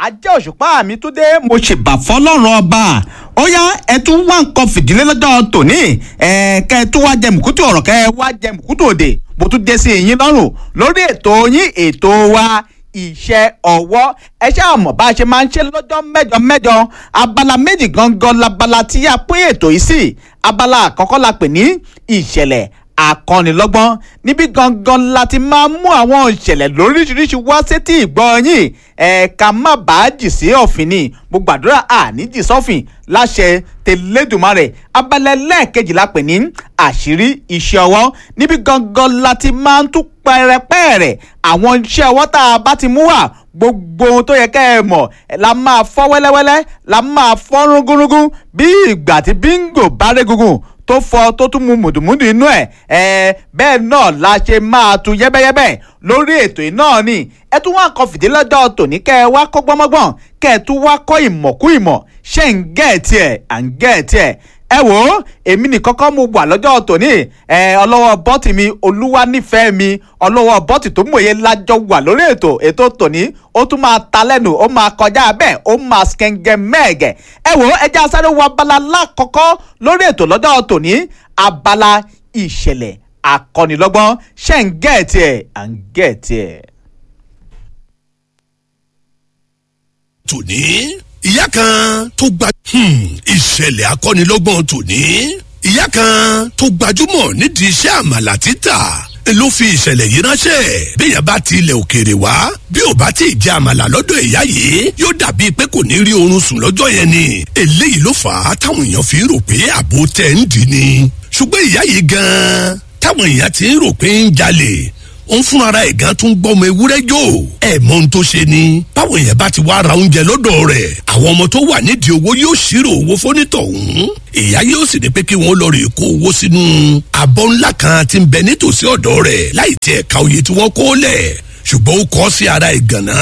ajé òṣùpá mi tún dé mo ṣèbà fọlọ́run ọba ó yá ẹ tún wá nǹkan fìdílé lọ́jọ́ tòní ẹ kẹ́ ẹ tún wá jẹ mùkútù ọ̀rọ̀ kẹ́ ẹ wá jẹ mùkútù òde mo tún dé sí yín lọ́rùn lórí ètò yín ètò wa iṣẹ́ ọwọ́ ẹ ṣáà mọ̀ bá a ṣe máa ń ṣe lọ́jọ́ mẹ́jọ mẹ́jọ abala méjì gangan labala tí a pín ètò yìí sí abala àkọ́kọ́ la pè ní ìṣẹ̀lẹ̀ akọ́nilọ́gbọ́n níbi gangan la ti máa mú àwọn ìṣẹ̀lẹ̀ lóríṣiríṣi wá sétí ìgbọ́ yín ẹ̀ka má bàá jì sí ọ̀fìn ni mo gbàdúrà àníjì sọ́fìn láṣẹ tẹlẹ́dùmarè abalẹ̀ lẹ́ẹ̀kejì la pè ní àṣírí iṣẹ́ ọwọ́ níbi gangan la ti máa ń tún pẹ̀rẹ̀pẹ̀rẹ̀ àwọn iṣẹ́ ọwọ́ tá a bá ti mú wá gbogbo ohun tó yẹ kẹ́ ẹ mọ̀ la máa fọ́ wẹ́lẹ́wẹ́lẹ́ la máa fọ́ rúngúrúngún bí ìgbà tí bíngò bá régungun tó fọ tó tún mu mùdùmùdù inú ẹ ẹ bẹ́ẹ̀ náà la ṣe máa tu yẹ́bẹ́yẹ́bẹ́ lórí ètò yìí náà ni ẹ tún wá kan fìdí lọ́jọ́ tòní kẹ́ ẹ wá kọ́ gbọ́mọ́gbọ́n kẹ́ ẹ tún wá kọ́ ìmọ̀kú ìmọ̀ ṣé ń gẹ́ ẹ̀ tiẹ̀ à ń gẹ́ ẹ̀ tiẹ̀ ẹ wò ó èmi nìkan kọ́ mo wà lọ́jọ́ tòní ẹ ọlọ́wọ́ bọ́tì mi olúwa nífẹ̀ẹ́ mi ọlọ́wọ́ bọ́tì tó mòye lájọ wà lórí ètò ètò tòní ó tún máa ta lẹ́nu ó máa kọjá bẹ́ẹ̀ ó máa skẹ́ngẹ́ mẹ́ẹ̀gẹ̀ ẹ wò ó ẹjẹ́ asáré wo abala lákọ̀ọ́kọ́ lórí ètò lọ́jọ́ tòní abala ìṣẹ̀lẹ̀ akọ́nilọ́gbọ́n ṣẹ́ ń gẹ̀ẹ́tì ẹ̀ à ń gẹ̀ẹ́tì ẹ̀. tòní ìyá kan tó gba ìṣẹ̀lẹ̀ akọ́nilọ́gbọ̀n tòní ìyá kan tó gbajúmọ̀ nídìí iṣẹ́ àmàlà títà ló fi ìṣẹ̀lẹ̀ yìí ránṣẹ́ bẹ́ẹ̀ bá ti ilẹ̀ òkèèrè wá bí ò bá ti jẹ àmàlà lọ́dọ̀ ìyá yìí yóò dàbí pé kò ní rí oorun sùn lọ́jọ́ yẹn ni eléyìí ló fà á táwọn èèyàn fi rò pé àbò tẹ̀ ń dì ní ṣùgbọ́n ìyá yìí gan-an táwọn èèyàn ti ń rò pé ń jalè ó ń fúnra ẹ̀ gan tún gbọ́ ọmọ ewúrẹ́ jò ẹ̀ mọ ohun tó ṣe ni báwọn èèyàn bá ti wá ra oúnjẹ lọ́dọ̀ rẹ̀ àwọn ọmọ tó wà nídìí owó yóò ṣírò owó fónítọ̀hún ìyá yóò sì ní pé kí wọ́n lọ rè kó owó sínú abọ́ ńlá kan tí ń bẹ nítòsí ọ̀dọ̀ rẹ̀ láì tiẹ̀ ka oye tí wọ́n kó lẹ̀ ṣùgbọ́n ó kọ́ sí ara ìgànná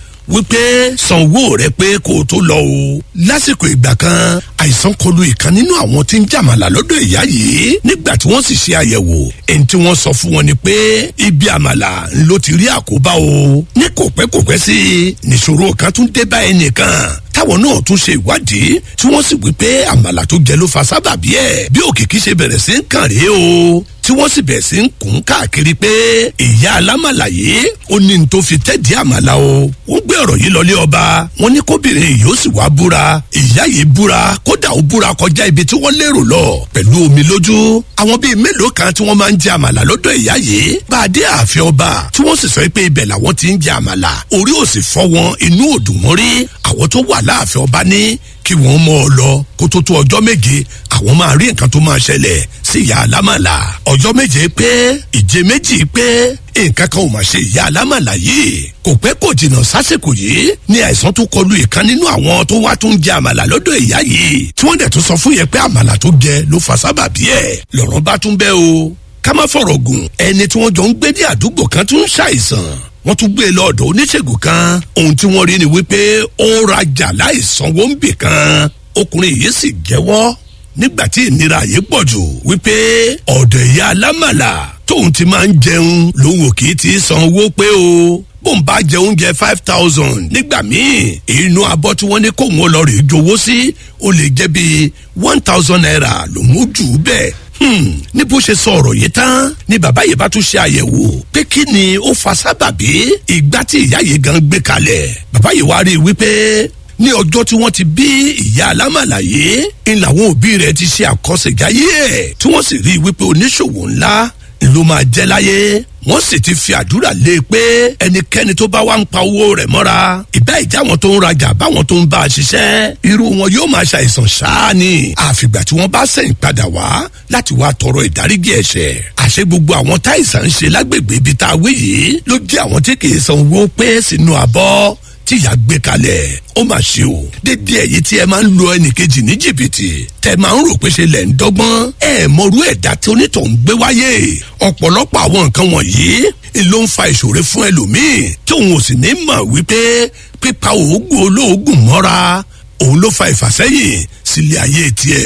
wípé sanwó rẹ pé kó o tó lọ o lásìkò ìgbà kan àìsàn kọlu ìkan nínú àwọn tí ń jàmàlà lọ́dọ̀ ìyá yìí nígbà tí wọ́n sì ṣe àyẹ̀wò ẹni tí wọ́n sọ fún wọn ni pé ibi àmàlà ló ti rí àkóbá o ní kò pẹ́ kò pẹ́ sí i nìṣòro kan tún dé bá ẹnìkan táwọn náà tún ṣe ìwádìí tí wọ́n sì wí pé àmàlà tó jẹ ló fa sábàbí ẹ̀ bí òkìkí ṣe bẹ̀rẹ̀ sí ń kàn rèé o tí wọ́n sì bẹ̀rẹ̀ sí ń kún káàkiri pé ìyá alámàlà yìí ó ní ní tó fi tẹ́ẹ̀dí àmàlà o wọ́n gbé ọ̀rọ̀ yìí lọlé ọba wọ́n ní kóbìnrin yìí ó sì wá búra ìyá yìí búra kódà ó búra kọjá ibi tí wọ́n lérò lọ pẹ̀lú omi lójú àwọn bíi mélòó kan tí wọ́n máa ń jẹ àmàlà lọ́dọ̀ ìyá yìí bá a dé ààfin ọba tí wọ́n sì sọ pé ibẹ̀ làwọn ti ń jẹ àmàlà orí ò sì fọ́ wọn inú ò dùn wọ́n rí àwọn tó wà láàfin ọba ní kí wọ́n mọ́ ọ lọ kó tó tó ọjọ́ méje àwọn máa rí nǹkan tó máa ṣẹlẹ̀ sí ìyá alámàlà ọjọ́ méje pé ìje méjì pé nǹkan kan ò máa ṣe ìyá alámàlà yìí kò pẹ́ kò jìnnà sásìkò yìí ní àìsàn tó kọlu ìkan nínú àwọn tó wá tó ń jẹ àmàlà lọ́dọ̀ ìyá yìí tí wọ́n dẹ̀ tún sọ fún yẹn pé àmàlà tó jẹ ló fa sábàbí ẹ̀ lọ́rọ̀ bá tún bẹ́ o ká má fọ̀rọ̀ gùn ẹni tí wọ́n jọ ń gbé ní àdúgbò kan tún ń ṣàìsàn wọ́n tún gbé e lọ́dọ̀ oníṣègùn kan ohun tí wọ́n rí ni wípé ó ń rajà láìsanwó ń bì kan ọkùnrin yìí sì jẹ́wọ́ nígbà tí ìnira yìí pọ̀ jù wípé ọ̀dọ̀ ìyá alámàlà tóun ti máa ń jẹun lòun ò kì í ti san owó pé o bóun bá jẹ oúnjẹ five thousand nígbà míì inú abọ́ tí wọ́n ní kóun ó lọ rèé jowó sí ó lè jẹ́ bíi one thousand naira lòun ó jù ú bẹ́ẹ̀ ní bó ṣe sọ ọ̀rọ̀ yìí tán ni bàbá yìí bá tún ṣe àyẹ̀wò pé kí ni ó fa sábàbí ìgbà tí ìyá yìí gan gbé kalẹ̀ bàbá yìí wá rí i wípé ní ọjọ́ tí wọ́n ti bí ìyá alámàlà yìí ń làwọn òbí rẹ̀ ti ṣe àkọsẹ̀jáyé ẹ̀ tí wọ́n sì rí i wípé oníṣòwò ńlá ló máa jẹ́ láyé wọ́n sì ti fi àdúrà lé e pé ẹnikẹ́ni tó bá wá ń pa owó rẹ̀ mọ́ra ìbá ìjà wọn tó ń rajà báwọn tó ń bá a ṣiṣẹ́ irú wọn yóò máa ṣàìsàn ṣáá ni àfìgbà tí wọ́n bá sẹ̀yìn padà wá láti wá tọrọ ìdáríjì ẹ̀ṣẹ̀ àṣẹ gbogbo àwọn táìsàn ń ṣe lágbègbè ibi tá a wé yìí ló jẹ́ àwọn tí kì í san owó pé sínú abọ́ tí ìyá gbé kalẹ̀ ó mà ṣe o dédé ẹ̀yìn tí ẹ máa ń lo ẹnìkejì ní jìbìtì tẹ máa ń rò pé ṣe lẹ̀ ń dọ́gbọ́n ẹ mọ̀rú ẹ̀dá tí onítọ̀ ń gbé wáyé ọ̀pọ̀lọpọ̀ àwọn nǹkan wọ̀nyí ló ń fa ìṣòro fún ẹlòmíì tí òun ò sì ní mọ̀ wípé pípa òógùn olóògùn mọ́ra òun ló fa ìfàsẹ́yìn sílé ayé tiẹ̀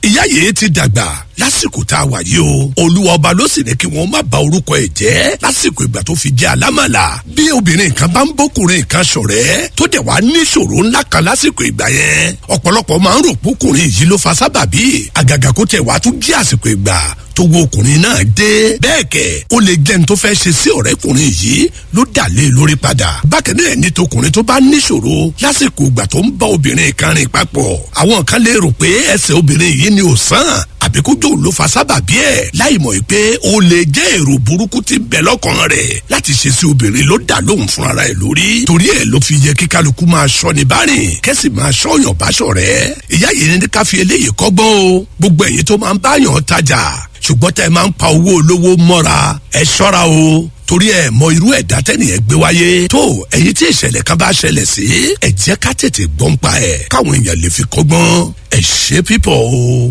ìyá yìí ti dàgbà lásìkò tá a wà yìí o olúwa ọba ló sì ní kí wọn má ba orúkọ ẹ jẹ́ lásìkò ìgbà tó fi jẹ́ alámàlà bí obìnrin kan bá ń bọ́kùnrin kan ṣọ̀rẹ́ tó dẹ̀ wá níṣòro ńlá kan lásìkò ìgbà yẹn ọ̀pọ̀lọpọ̀ máa ń rò pókùnrin yìí ló fa sábàbí àgàgà kó tẹ̀ wá tún jẹ́ àsìkò ìgbà tó wo ọkùnrin náà dé bẹ́ẹ̀ kẹ̀ ó lè jẹ́ ní tó fẹ́ ṣe sí ọ̀rẹ́kùnrin yìí ló dà lé lórí padà bákan náà ní tọkùnrin tó bá níṣòro lásìkò ìgbà tó ń bá obìnrin kan rìn papọ̀ àwọn kan lè rò pé ẹsẹ̀ obìnrin yìí ni ò sàn àbí kó jò ló fa sábàbí ẹ̀ láì mọ̀ pé ó lè jẹ́ èrò burúkú tí bẹ̀ lọ́kàn rẹ̀ láti ṣe sí obìnrin ló dà lóhùn fúnra rẹ̀ lórí torí ẹ̀ ló fi yẹ kí kálukú máa ṣọ́ ni bárìn kẹ́sì máa ṣọ́yàn báṣọ̀ rẹ̀ ìyá yìí ní ká fi eléyìí kọ́gbọ́n o gbogbo ẹ̀yin tó máa ń báyàn tajà ṣùgbọ́n tẹ́ ẹ máa ń pa owó olówó mọ́ra ẹ ṣọ́ra o torí ẹ mọ irú ẹ̀dá tẹ́nìyẹn gbé wáyé tó ẹ̀yin tí ìṣẹ̀lẹ̀ kan bá ṣẹlẹ̀ sí ẹ jẹ́ ká tètè gbọ́n pa ẹ̀ káwọn èèyàn lè fi kọ́gbọ́n ẹ ṣe pípọ̀ o.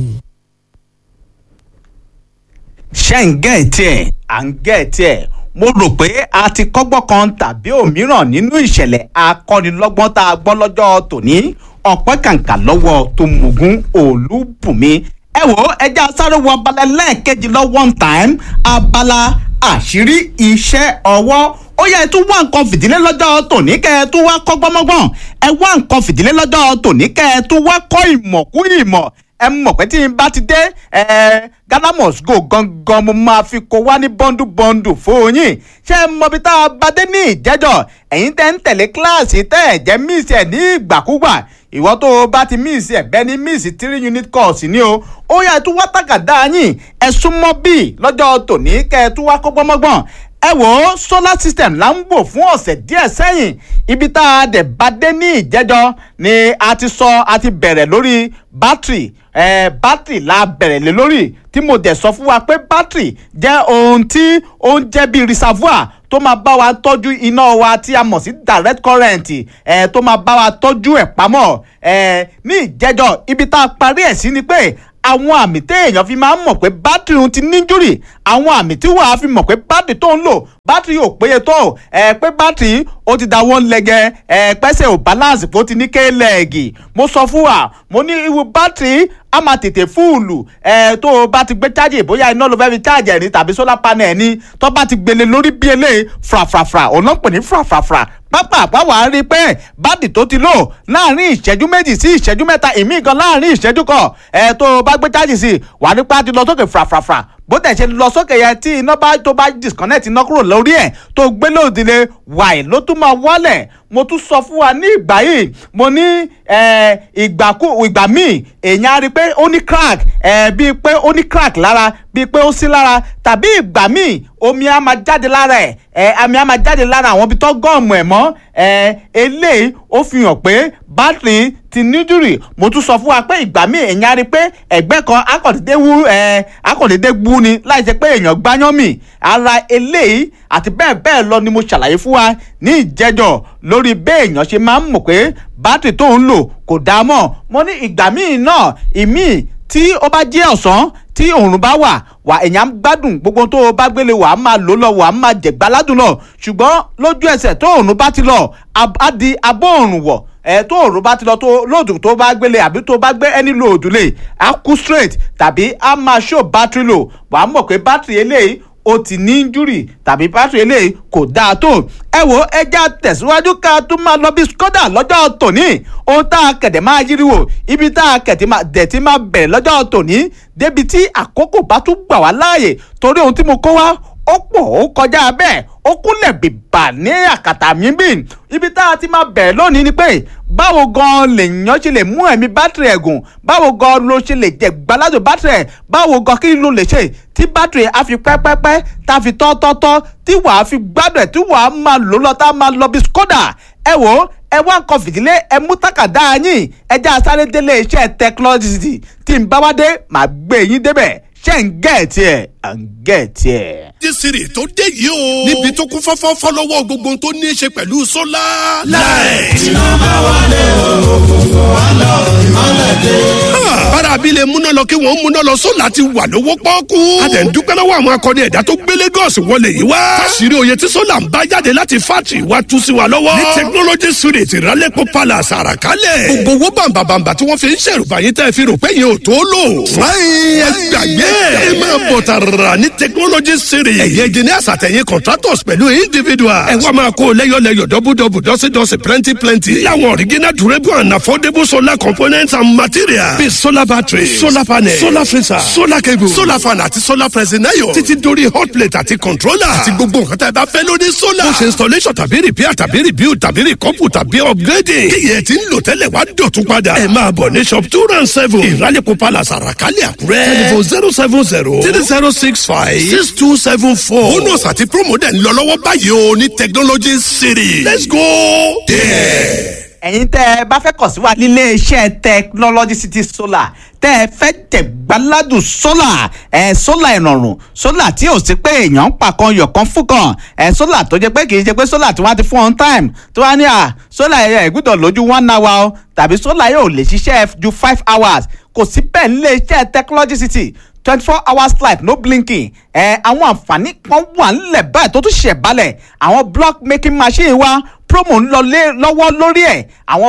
ṣé ń gẹ̀ tiẹ̀ à ń gẹ̀ tiẹ̀ mo rò pé a ti kọ́gbọ́n kan tàbí òmíràn nínú ìṣẹ̀lẹ̀ akọ́nilọ́gbọ́n tá a gbọ́ lọ́jọ́ tòní ọ̀pẹ́ kàǹkà lọ́wọ́ tó mugun olúbùnmi ẹ wò ó ẹjẹ́ asáré wo abala lẹ́ẹ̀kejì lọ one time abala àṣírí iṣẹ́ ọwọ́ ó yẹ ẹ tún wá nǹkan fìdílé lọ́jọ́ tòní kẹ́ ẹ tún wá kọ́ gbọ́mọ́gbọ́n ẹ wá nǹkan fìdílé lọ́jọ́ tòní kẹ́ ẹ tún wá kọ́ ìmọ̀ kú ìmọ̀ ẹ mọ̀ pé tí n bá ti dé ẹ Ghana must go gangan mo máa fi kó wá ní bọ́ndù bọ́ndù fún yín ṣé ẹ mọ bí tá a bá dé ní ìjẹ́jọ́ ẹ̀yin tẹ́ ń tẹ̀lé kíláàsì tẹ́ ẹ̀ jẹ́ míìsì ẹ̀ ní ìgbàkúgbà ìwọ tó o bá ti míìsì ẹ̀ bẹ́ẹ̀ ní míìsì three unit course ni o ó yẹ tún wá tàgàdá yín ẹ súnmọ́ bíi lọ́jọ́ tòní kẹ́ ẹ tún wá kó gbọ́mọ́gbọ́n ẹ wò ó solar system là ń wò fún ọ̀sẹ̀ díẹ̀ sẹ́yìn ibi tá a dẹ̀ bá dé ní ìjẹ́jọ́ ni a ti sọ a ti bẹ̀rẹ̀ lórí bátìrì ẹ bátìrì la bẹ̀rẹ̀ lé lórí tí mo dẹ̀ sọ fún wa pé bátìrì jẹ́ ohun tí ó ń jẹ́ bíi reservoir tó máa bá wa tọ́jú iná wa tí a mọ̀ sí direct current ẹ̀ tó máa bá wa tọ́jú ẹ̀ pamọ́ ẹ̀ ní ìjẹ́jọ́ ibi tá a parí ẹ̀ sí ni pé àwọn àmì téèyàn fi máa ń mọ̀ pé bátìrì òun ti níjúrì àwọn àmì tí wàá fi mọ̀ pé bátìrì tó ń lò bátìrì ò péye tó ẹ pé bátìrì ó ti da wọ́n lẹ́gẹ̀ ẹ pẹ́sẹ̀ ò balance bó ti ní kéèlẹ́ẹ̀gì mo sọ fún wa mo ní irú bátìrì a máa tètè fúùlù ẹ tó o bá ti gbé chájì bóyá iná ló fẹ́ fi chájì ẹ̀ ní tàbí solar panel ní tó bá ti gbélé lórí bí eléyìí frafrafra òun náà pè ní frafrafra pápá àpáwà rí pé bádì tó ti lò láàrin ìṣẹ́jú méjì sí ìṣẹ́jú mẹ́ta ìmí gan láàrin ìṣẹ́jú kan ẹ tó o bá gbé chájì sí wà nípa ti lọ sókè frafrafra bó tẹ̀ ṣe lọ sókè yẹn tí iná bá tó bá disconnect iná kúrò lórí ẹ̀ tó gbé lòdìlẹ̀ wàì ló tún máa wálẹ̀ mo tún sọ fún wa ní ìgbà yìí mo ní ìgbàkú ìgbà míì èèyàn á rí i pé ó ní crack bíi pé ó ní crack lára bíi pé ó sí lára tàbí ìgbà míì omi á máa jáde lára ẹ̀ àmì á máa jáde lára àwọn ibi tó gọ́ọ̀mù ẹ̀ mọ́ eléyìí ó fi hàn pé bátìrì ti níjúrì mo tún sọ fún wa pé ìgbà míì èèyàn á rí i pé ẹ̀gbẹ́ kan akọ̀dédé wú akọ̀dédé gbú ni láì jẹ́ pé èèyàn gbáyán mì ara eléyìí àti bẹ́ẹ̀ bẹ́ẹ̀ lọ ni mo ṣàlàyé fún wa ní ìjẹ́jọ́ lórí bẹ́ẹ̀ èèyàn ṣe máa ń mọ̀ pé bátìrì tó ń lò kò dáa mọ́ mo ní ìgbà míì náà ìmíì tí ó bá jẹ́ ọ̀sán tí òòrùn bá wà wà èèyàn gbádùn gbogbo tó o bá gbélé wà á máa lò lọ wà á máa jẹ̀gbá ládùn lọ ṣùgbọ́n lójú ẹsẹ̀ tó òòrùn bá ti lọ á di abọ́ òòrùn wọ̀ ẹ tó òòrùn bá ti lọ tó lóòdù tó bá gbélé àbí tó bá gbé ẹni lóòdù lè á kú straight tàbí á máa ṣó bátìrì lò wà á mọ̀ pé bátìrì eléyìí ó ti ní injúrì tàbí bátìrì eléyìí kò dáa tó ẹ wo ẹja tẹ̀síwájú ká tún máa lọ bí skoda lọ́jọ́ tòní ohun tá a kẹ̀dẹ̀ máa yíriwò ibi tá a kẹ̀tì máa dẹ̀tí máa bẹ̀rẹ̀ lọ́jọ́ tòní débi tí àkókò bá tún gbà wá láàyè torí ohun tí mo kó wá ó pọ̀ ó kọjá bẹ́ẹ̀ ó kúnlẹ̀ bìbà ní àkàtà mi bì ibi tá a ti máa bẹ̀rẹ̀ lónìí ni pé báwo gan lèèyàn ṣe lè mú ẹ̀mí bátìrì ẹ̀gùn báwo gan ló ṣe lè jẹ gbaládùn bátìrì ẹ̀ báwo gan kí ló lè ṣe tí bátìrì á fi pẹ́pẹ́pẹ́ tá a fi tọ́tọ́tọ́ tí wàá fi gbádùn ẹ̀ tí wàá máa lò lọ tá a máa lọ bí skoda ẹ wò ó ẹ wá nǹkan fìdílé ẹ mú tákàdá yín ẹ já sáré délé iṣẹ́ technology tí n bá wá dé màá gbé yín débẹ̀ ṣé ń gẹ̀ẹ́tì ẹ̀ à ń gẹ̀ẹ́tì ẹ̀. dísìrì tó dé yìí o. níbi tó kún fọ́fọ́fọ́ lọ́wọ́ gbogbo tó ní í ṣe pẹ̀lú sólà. láì. iná máa wọlé òkùnkùn wá lọ ìmọ̀lẹ̀ dé. bára abilé múná lọ kí wọ́n múná lọ sólà ti wà lówó pọ́ọ́kú. a tẹ̀ ń dúpẹ́ lọ́wọ́ àwọn akọni ẹ̀dá tó gbé Lagos wọlé yìí wá. fásirì oyè tí sólà ń bá jáde láti fátì wá tú sí wa lọ́wọ́. ní technology street ìrálẹ́pọ̀ palace àràkálẹ̀. gbogbo owó bàǹbàǹbà tí wọ́n fi ń ṣèrùbà yín tẹ́ fi rò pé yẹn ò tó lò. fúláyìn ẹgbàgbé ẹ máa bọ̀ tààrà ní technology street. ẹ̀yẹ engineers àtẹ̀yìn contractors pẹ̀lú individuals. ẹ wá máa kó lẹ́yọ̀lẹ́yọ̀ dọ́bùdọ́bù dọ́sídọ́sí plenty plenty. láwọn original durable and affordable solar components and materials. bíi solar battery solar panel solar freezer solar cable solar fan àti solar pressing iron. títí dórí hot plate àti controller. àti gbogbo nǹkan tá a bá fẹ́ lórí solar. ó ṣe installation tàbí repair tàbí rebuild tàbí recouple tàbí upgrading. kíyẹ̀ tí ń lò tẹ́lẹ̀ wá dọ̀tún padà. ẹ máa bọ̀ ní shop two round seven. ìrálẹ̀kọ̀ palace àràkálẹ̀ àkúrẹ́. telephone zero seven zero three zero six five six two seven four. bonus àti promo dẹ̀ ń lọ lọ́wọ́ báyìí o ní technology city. let's go there. ẹ̀yin tẹ́ ẹ bá fẹ́ kàn sí wa nílé iṣẹ́ technology city solar tẹ́ ẹ fẹ́ jẹ̀gbáládùn solar ẹ̀ solar ìrọ̀rùn solar tí ò sí pé èèyàn ń pa kan yọ̀ kan fún kan ẹ̀ solar tó jẹ́ pé kì í ṣe pé solar tí wọ́n ti fún on time tí wọ́n á ní à solar ẹ̀ gbọ́dọ̀ lójú one hour o tàbí solar yóò lè ṣiṣẹ́ ju five hours kò sí bẹ́ẹ̀ nílé iṣẹ́ technology city twenty four hours light no blinking ẹ àwọn àǹfààní kan wà nílẹ̀ báyìí tó tún ṣẹ̀ balẹ̀ àwọn block making machine wa promo ń lọ lé lọ́wọ́ lórí ẹ̀ àwọn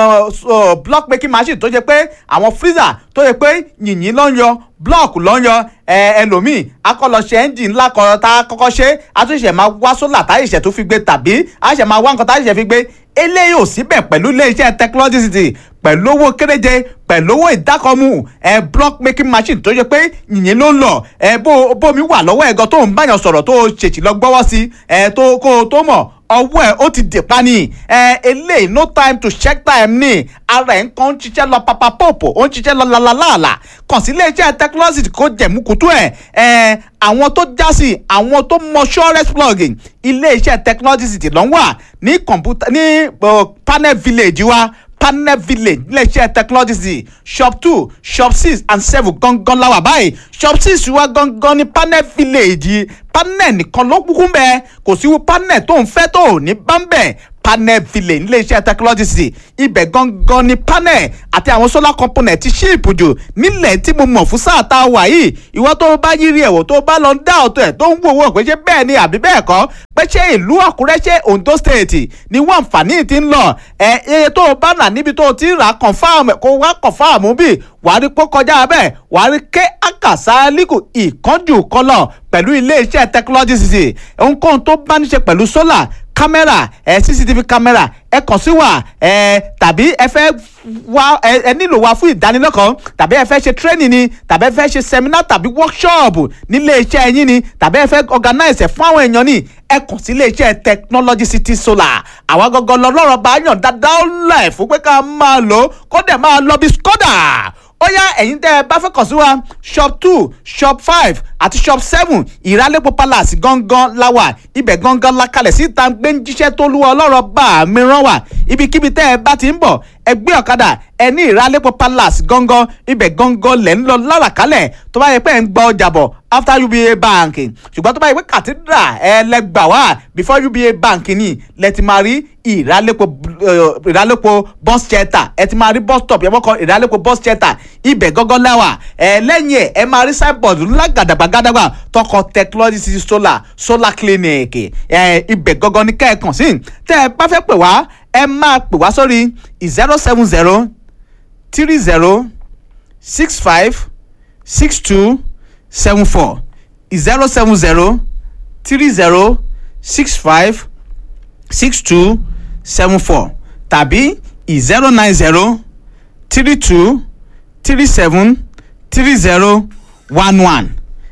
uh, uh, block making machine tó jẹ́ pé àwọn freezer tó jẹ́ pé yìnyín ló ń yọ block ló ń yọ ẹ ẹlòmíì akọlọṣẹ engine ńlá kan tá a kọ́kọ́ ṣe àtúnṣe máa wá sólà táyì ìṣẹ̀ tó fi gbé tàbí àṣẹ máa wá nǹkan táyì ìṣẹ̀ fi gbé eléyìí ò síbẹ̀ pẹ̀lú iléeṣẹ́ technology city pẹ̀lú owó kéréje pẹ̀lú owó ìdákọ̀mù ẹ̀ block making machine tó yẹ pé yìnyín ló ń lọ ẹ̀ bó bómi wà lọ́wọ́ ẹ̀gọ́ tó ń báyàn sọ̀rọ̀ tó ṣèṣì lọ gbọ́wọ́ sí ẹ̀ tó kó o tó mọ̀ ọwọ́ ẹ̀ ó ti dè pa ni ẹ̀ eléyìí no time to check time ni ara ẹ̀ ń kàn ń ṣiṣẹ́ lọ papa pòpò ó ń ṣiṣẹ́ lọ lálálàlà kàn sí iléeṣẹ́ technology kó jẹ̀múkútú ẹ̀ ẹ̀ àwọn tó já sí àwọn tó mọ surest plugin iléeṣẹ́ technology city ló ń wà ní kọ̀mpútà ní panel village wa panel village iléeṣẹ́ technology city shop two shop six and seven gangan la wà báyìí shop six wa gangan ní panel village panel nìkan ló kúkú bẹ́ẹ̀ kò sí panel tó ń fẹ́ tó ní bámbẹ̀ panel village iléeṣẹ́ technology city ibẹ̀ gangan ni panel àti àwọn solar component ti ṣíìpù jù nílẹ̀ tí mo mọ̀ fún sáà tá a wà yìí ìwọ tó bá yírí ẹ̀wọ̀ tó bá lọ ń dá ọ̀tọ̀ ẹ̀ tó ń wò wò pé ṣé bẹ́ẹ̀ ni àbí bẹ́ẹ̀ kọ́ pé ṣé ìlú àkúrẹ́ ṣé ondo state ni wọ́n àǹfààní ti ń lọ ẹ̀ iye tó o bá nà níbi tó o ti rà confam kó wá confam bí wàá rí pé kọjá bẹ́ẹ̀ wàá rí ké àkàsà líkù ìkánjú kọlọ̀ pẹ̀lú iléeṣẹ́ technology city ohunkóhun tó bá ní ṣe pẹ̀lú solar kámẹ́rà ẹ cctv kámẹ́rà ẹ kàn sí wa ẹ tàbí ẹ fẹ́ wá ẹ ẹ nílò wa fún ìdánilẹ́kọ̀ọ́ tàbí ẹ fẹ́ ṣe training ni tàbí ẹ fẹ́ ṣe seminar tàbí workshop nílé iṣẹ́ yín ni tàbí ẹ fẹ́ organize ẹ̀ fún àwọn èèyàn ni ẹ kàn sí ilé iṣẹ́ technology city solar àwa gangan lọ́rọ̀ bá yàn dáadáa ó láì fún pé ká máa lò ó kó dẹ̀ máa lọ bí skoda ó yá ẹ̀yin tẹ́ ẹ bá fẹ́ kàn sí wa shop two shop five àti shop seven ìrálẹ́pọ̀ palace gangan la wà ibẹ̀ gangan la kalẹ̀ sí ìta gbé ń jíṣẹ́ tó lúwa ọlọ́rọ̀ bá mi rán wà ibikíbi tẹ́ ẹ bá ti ń bọ̀ ẹ gbé ọ̀kadà ẹ ní ìrálẹ́pọ̀ palace gangan ibẹ̀ gangan lẹ̀ ń lọ láràkálẹ̀ tó bá yẹ pé ẹ ń gba ọjà bọ̀ after uba bank ṣùgbọ́n tó bá yẹ pé cathedral ẹ lẹ gbà wá before uba bank ni lẹ ti máa rí ìrálẹ́pọ̀ ìrálẹ́pọ̀ bus shelter ẹ ti máa rí bus stop yẹn mọ́kàn ìrálẹ́pọ̀ bus shelter ibẹ̀ gangan lẹ́wà ẹ lẹ́yìn ẹ̀ ẹ máa rí signboard ńlá gàdàgbàgàdàgbà tọkọ technology city solar solar clinic ẹ ibẹ̀ gangan ní kẹ́ẹ̀kan sí tẹ́ ẹ bá fẹ́ pè wá ẹ máa pè wá sórí zero seven zero three zero six five six two seven four zero seven zero three zero six five six two seven four tàbí zero nine zero three two three seven three zero one one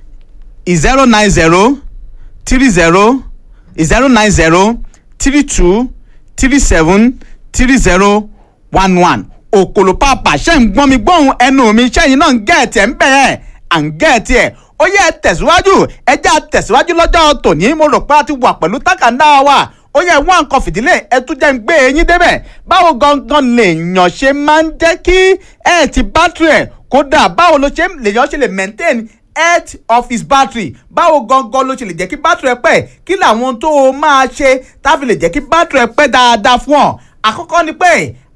zero nine zero three zero zero nine zero three two three seven three zero one one òkòlò pàápàá ṣe ń gbọ́n mi gbọ́hùn ẹnu mi ṣẹ́yìn náà ń gẹ̀ẹ́tì ẹ̀ ń bẹ̀rẹ̀ à ń gẹ̀ẹ́tì ẹ̀ ó yẹ tẹ̀síwájú ẹjẹ́ tẹ̀síwájú lọ́jọ́ tòní mo rò pé a ti wà pẹ̀lú tákàndá wa ó yẹ wọ́n nǹkan fìdílé ẹ tún jẹ́ ń gbé eyín débẹ̀ báwo gangan lèèyàn ṣe máa ń jẹ́ kí ẹ ti bátìrì ẹ̀ kódà báwo ló ṣe lèèyàn ṣe lè maintain health of his battery báwo gangan ló ṣe lè jẹ́ kí bátìrì ẹ pẹ́ kí làwọn tó o máa ṣe táfi lè jẹ́ kí bátìrì ẹ pẹ́ dáadáa fún ọ àkọ́kọ́ ni pé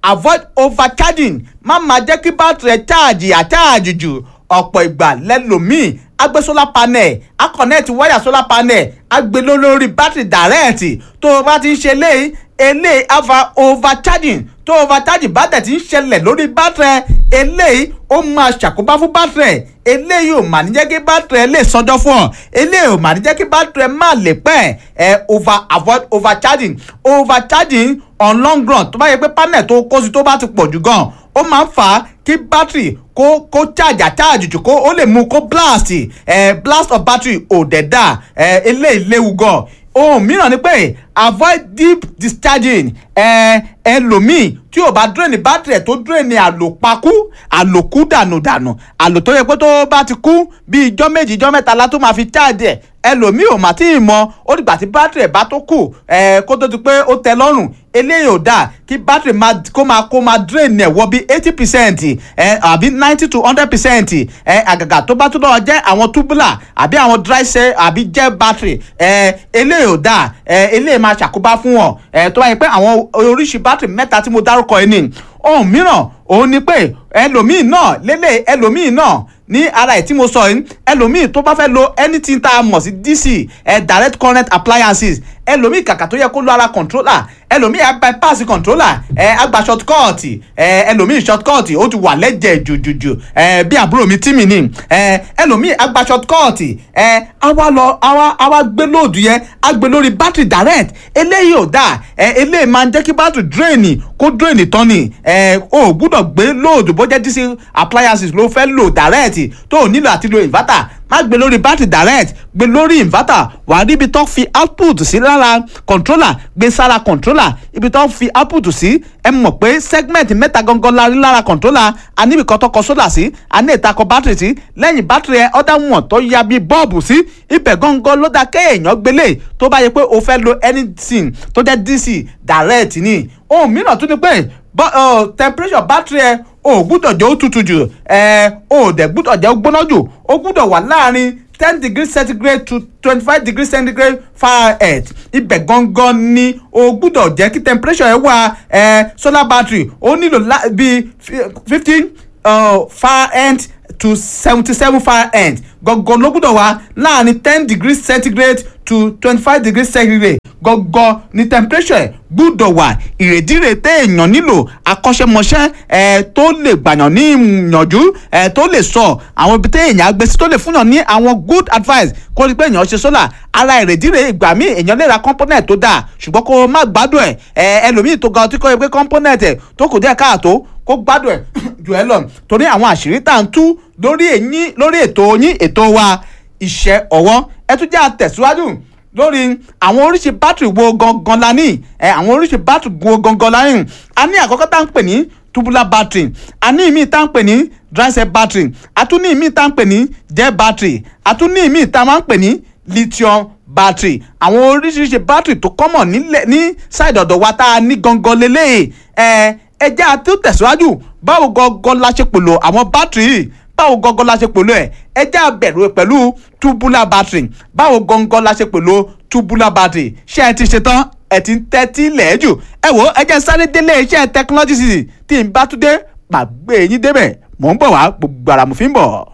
avoid overcharging má máa jẹ́ kí bátìrì ẹ̀ cháàjì àcháàjì jù ọ̀pọ̀ ìgbà lẹ́lòmíì agbé solar panel a connect wáyà solar panel a gbé lórí bátìrì direct tó o bá ti ń ṣe eléyìí eléyìí ava overcharging tó overcharging bá tẹ̀ ti ń ṣẹlẹ̀ lórí bátìrì eléyìí ó máa ṣàkóbá fún bátìrì eléyìí ò mà ní jẹ́ kí bátìrì lè sọjọ́ fún ọ eléyìí ò mà ní jẹ́ kí bátìrì má lè pẹ́ ẹ over avoid overcharging overcharging on long run tó bá yẹ pé panel tó kó sí tó bá ti pọ̀ jù gan ó máa ń fà á kí bátìrì kó kó charge charge jù kó ó lè mú kó blast ẹ blast of battery ò dẹ̀ dà ẹ eléyìí léwu gan ohun mìíràn ni pé avoid deep discharging ẹ ẹlòmíì tí ò bá drain battery ẹ̀ tó drain àlòpakú àlòkú dànùdànù àlò tó yẹ pé tó bá ti kú bí ijọ́ méjì ijọ́ mẹ́ta la tó máa fi charge ẹ̀ ẹlòmíì ò mà tí ì mọ ó dìgbà tí battery ẹ̀ bá tó kù ẹ̀ kó tó di pé ó tẹ́ lọ́rùn eléyìí ò dáa kí battery máa kó máa kó máa drain ẹ̀ wọ bí eighty percent ẹ̀ àbí ninety to hundred percent ẹ̀ àgàgà tó bá tó lọ́wọ́ jẹ́ àwọn tubular àbí àwọn dry cell àbí gel battery ẹ̀ eléyìí ò dáa ẹ̀ eléyìí máa ṣàkóbá fún wọn ẹ̀ tó bá yẹ pé àwọn oríṣi battery mẹ́ta tí mo dárúkọ yìí ni ohun mìíràn òun ni pé ẹlòmíì náà lélẹ̀ ẹlòmíì náà ní ara ẹ̀ tí mo sọ yìí ẹlòmíì tó bá fẹ́ lo anything tá a mọ̀ sí dc ẹ̀ direct current appliances ẹlòmíì kàkà tó yẹ kó lo ara controller ẹlòmíì á bypass controller ẹ á gba shortcut ẹ ẹlòmíì shortcut ó ti wà lẹ́jẹ̀ jùjùjù ẹ bí àbúrò mi tí mi ní ẹ ẹlòmíì á gba shortcut ẹ á wá lọ á wá á wá gbé lóòdù yẹn á gbé lórí battery direct eléyìí ò dáa ẹ eléyìí máa ń jẹ́ kí battery drain kó drain tán ni ẹ o gbúdọ̀ gbé lóòdù bó jẹ́ dc appliances ló fẹ́ lò direct tó o nílò àti lo inverter má gbé lórí battery direct gbé lórí inverter wà á rí ibi tó fi output sí lára controller gbé sára controller ibi tó fi output sí ẹ mọ̀ pé segment mẹ́ta gangan la rí lára controller a níbi kan tó kọ solar sí a ní ìtakọ̀ battery sí lẹ́yìn battery ẹ ọ̀dà wọn tó ya bí bọ́ọ̀bù sí ibẹ̀ gangan ló dá kéèyàn gbélé tó bá yẹ pé o fẹ́ lo anything tó jẹ́ dc direct ni ohun mìíràn tún ni pé temperature battery ẹ o gbúdọ̀ jẹ́ ó tutù jù ẹ o dẹ̀ gbúdọ̀ jẹ́ ó gbóná jù ó gbúdọ̀ wà láàrin ten degree centigrade to twenty five degree centigrade fahrenheit ibẹ̀ gangan ni o gbúdọ̀ jẹ́ kí temperature ẹ wà ẹ solar battery ó nílò bíi fifteen fahrenheit to seventy seven fahrenheit gangan ló gbúdọ̀ wà láàrin ten degree centigrade to twenty five degree centigrade gangan ni temperature ẹ̀ gbúdọ̀ wà ìrèdíre téèyàn nílò akọ́ṣẹ́mọṣẹ́ ẹ̀ tó lè gbàyàn ní ìyànjú ẹ̀ tó lè sọ àwọn ibi téèyàn agbésí tó lè fúnyàn ní àwọn good advice kó rí pé èèyàn ṣe sólà ara ìrèdíre ìgbà míì èèyàn lè ra component tó dáa ṣùgbọ́n kó má gbádùn ẹ̀ ẹ̀ ẹlòmíì tó ga ọtí kọ́ ẹ pé component ẹ̀ tó kù díẹ̀ káàtó kó gbádùn ẹ̀ jù ẹ lọ torí àwọn àṣírí tá à ń tú lórí èyí lórí ètò yín ètò wa iṣẹ́ ọwọ́ ẹ tún jẹ́ àtẹ̀síwájú lórí àwọn oríṣi bátìrì wo gangan la ní ẹ àwọn oríṣi bátìrì wo gangan la ní a ní àkọ́kọ́ tá à ń pè ní tubular battery a ní ìmí tá à ń pè ní dry cell battery a tún ní ìmí tá à ń pè ní gel battery a tún ní ìmí tá a máa ń pè ní lithium battery àwọn oríṣiríṣi battery tó kọ́mọ̀ nílẹ̀ ní side ọ̀dọ̀ wa tá a ní gangan lélẹ́yìí ẹ ẹ jẹ́ àti tẹ̀síwájú báwo gangan la ṣe pòlò àwọn battery yìí báwo gangan la ṣe pòlò ẹ̀ ẹ jẹ́ àbẹ̀rù pẹ̀lú tubular battery báwo gangan la ṣe pòlò tubular battery ṣé ẹ ti ṣe tán ẹ ti ń tẹ́tí lẹ́ẹ̀jù ẹ wo ẹ jẹ́ sáré délé iṣẹ́ technology city tí n bá tún dé màá gbé yín débẹ̀ mò ń bọ̀ wá gbogbo ara mo fi ń bọ̀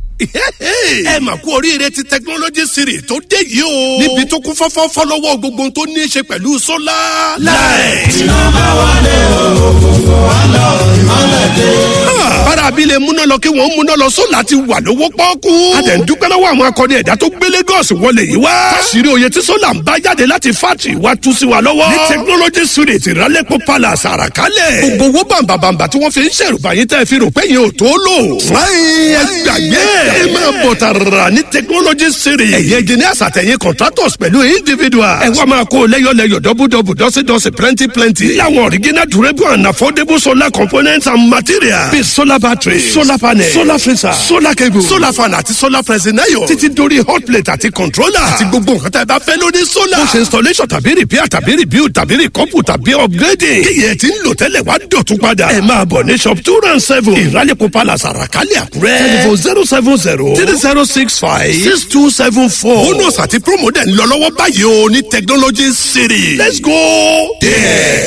ẹ mà kú oríire ti technology series tó dé yìí o. níbi tó kún fọ́fọ́ fọ́lọ́wọ́ gbogbo tó ní í ṣe pẹ̀lú sólà. láì. iná bá wálé òkùnkùn wá lọ ìmọ̀lẹ̀ dé. bára abilé múná lọ kí wọ́n múná lọ sólà ti wà lówó pọ́ọ́kú. a dẹ̀ ń dúpẹ́ lọ́wọ́ àwọn akọni ẹ̀dá tó gbé Lagos wọlé yìí wá. káṣírí oyè tí sólà ń bá jáde láti fátì wá tú sí wa lọ́wọ́. ní technology series ìrálẹ́pọ̀ palace àràkálẹ̀. gbogbo owó bàǹbàǹbà tí wọ́n fi ń ṣèrùbá yín tẹ́ fi rò pé yẹn ò tó lò. fúláyìn ẹgbàgbé ẹ máa bọ̀ tààrà ní technology series. ẹ̀yin engineers àtẹ̀yìn contractors pẹ̀lú individuals. ẹ wá máa kó lẹ́yọ̀lẹ́yọ̀ dọ́bùdọ́bù dọ́sídọ́sí plenty plenty. láwọn original durable and affordable solar components and materials. bíi solar battery solar panel solar freezer solar cable solar fan àti solar pressing iron. títí dórí hot plate àti controller. àti gbogbo nǹkan tá ẹ bá fẹ́ lórí solar. bó ṣe installation tàbí repair tàbí rebuild tàbí recouple tàbí upgrading. kíyẹ̀ tí ń lò tẹ́lẹ̀ wá dọ̀tún padà. ẹ máa bọ̀ ní shop two round seven. ìrálẹ̀kọ̀ palace àràkálẹ̀ àkúrẹ́. telephone zero seven zero three zero six five six two seven four. bonus àti promo dẹ̀ ń lọ lọ́wọ́ báyìí o ní technology city. let's go there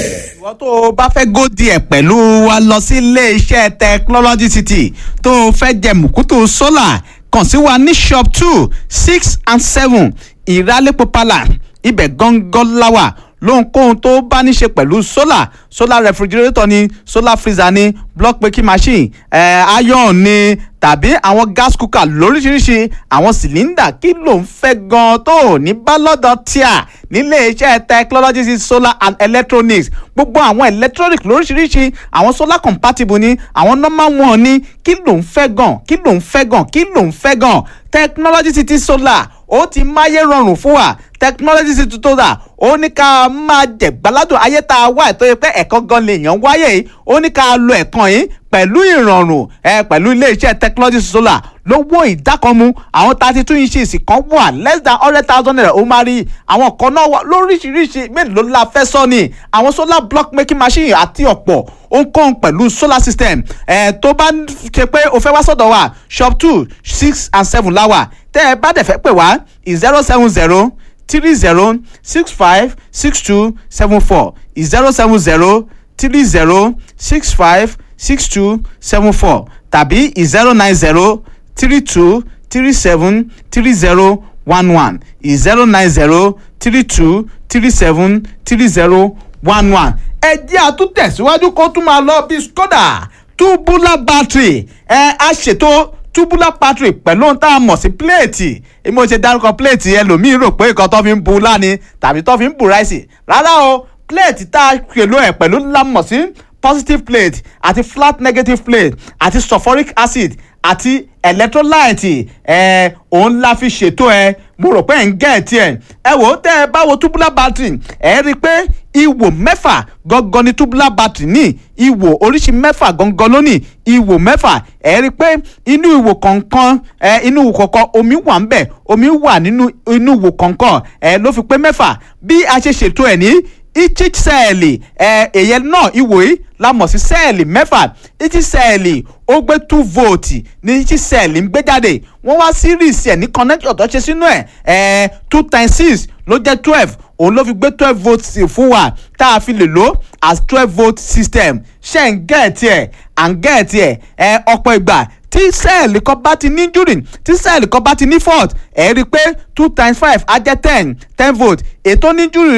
ìwọ tó o bá fẹ́ gòdì ẹ̀ pẹ̀lú wa lọ sí ilé-iṣẹ́ technology city tó o fẹ́ jẹ mùkútù solar kàn sí wa ní shop two six and seven ìrálẹ́pọ̀ palace ibẹ̀ gangan láwà lóhunkóhun tó bá ní ṣe pẹ̀lú solar solar refrigerator ni solar freezer ni block making machine eh, iron ni tàbí àwọn gas cooker lóríṣiríṣi àwọn cylinder kí ló ń fẹ́ gan tó ò ní bá lọ́dọ̀ tíà nílé iṣẹ́ technology solar and electronics gbogbo àwọn electronic lóríṣiríṣi àwọn solar compatible ni àwọn normal one ni kí ló ń fẹ́ gan kí ló ń fẹ́ gan kí ló ń fẹ́ gan technology city solar ó ti máyé rọrùn fún wa technology city solar ó ní ká máa jẹ̀gbáládùn ayé tá a wà tó yẹ pé ẹ̀kan gan lèèyàn wáyé yìí ó ní ká lo ẹ̀kan yìí pẹ̀lú ìrọ̀rùn ẹ pẹ̀lú iléeṣẹ́ technology solar lówó ìdákanmu àwọn thirty two inches kan wà less than hundred thousand naira ó máa rí àwọn kan náà wà lóríṣiríṣi mélòó la fẹ́ sọ ni àwọn solar block making machine àti ọ̀pọ̀ ohunkóhun pẹ̀lú solar system ẹ̀ tó bá ṣe pé o fẹ́ wá sọ̀dọ̀ wa shop two six and seven láwà tẹ́ ẹ bá dẹ̀ fẹ́ pè wá zero seven zero three zero six five six two seven four zero seven zero three zero six five six two seven four tàbí zero nine zero three two three seven three zero one one zero nine zero three two three seven three zero one one. ẹ jẹ́ àtúntẹ̀síwájú kó tún máa lọ bí skoda tubular battery ẹ á ṣètò tubular battery pẹ̀lú ohun tá a mọ̀ sí pléètì èmi ò ṣe dárúkọ pléètì ẹlòmíín rò pé nǹkan tó fi ń bu láni tàbí tó fi ń bu ráìsì rárá o pléètì tá a pèlú ẹ̀ pẹ̀lú ńlá mọ̀ sí positive plate àti flat negative plate àti sulfuric acid àti electrolyte ẹ òun la fi ṣètò ẹ mo rò pé ẹ̀ ń gẹ̀ ẹ́ tiẹ̀ ẹ wò ó tẹ́ ẹ bá wo tubular battery ẹ rí i pé ìwò mẹ́fà gangan ni tubular battery ní ìwò oríṣi mẹ́fà gangan ló ní ìwò mẹ́fà ẹ rí i pé inú ìwò kọ̀ọ̀kan ẹ inú ìwò kọ̀ọ̀kan omi wà ń bẹ̀ omi wà nínú inú ìwò kọ̀ọ̀kan ẹ ló fi pé mẹ́fà bí a ṣe ṣètò ẹ̀ ní each sẹ́ẹ̀lì ẹ̀ èyẹ náà ìwò yìí la mọ̀ sí sẹ́ẹ̀lì mẹ́fà each sẹ́ẹ̀lì ó gbé two volt ní each sẹ́ẹ̀lì ń gbé jáde wọ́n wá series ẹ̀ ní connector tó ṣe sínú ẹ̀ ẹ̀ two times six ló jẹ́ twelve òun ló fi gbé twelve volt fún wa tá a fi lè lò as twelve volt system ṣe ń gẹ̀ẹ́tì ẹ̀ à ń gẹ̀ẹ́tì ẹ̀ ẹ̀ ọ̀pọ̀ ìgbà tí sẹ́ẹ̀lì kan bá ti ní injury tí sẹ́ẹ̀lì kan bá ti ní fault ẹ̀ rí i pé two times five á jẹ́ ten ten volt ètò ní injury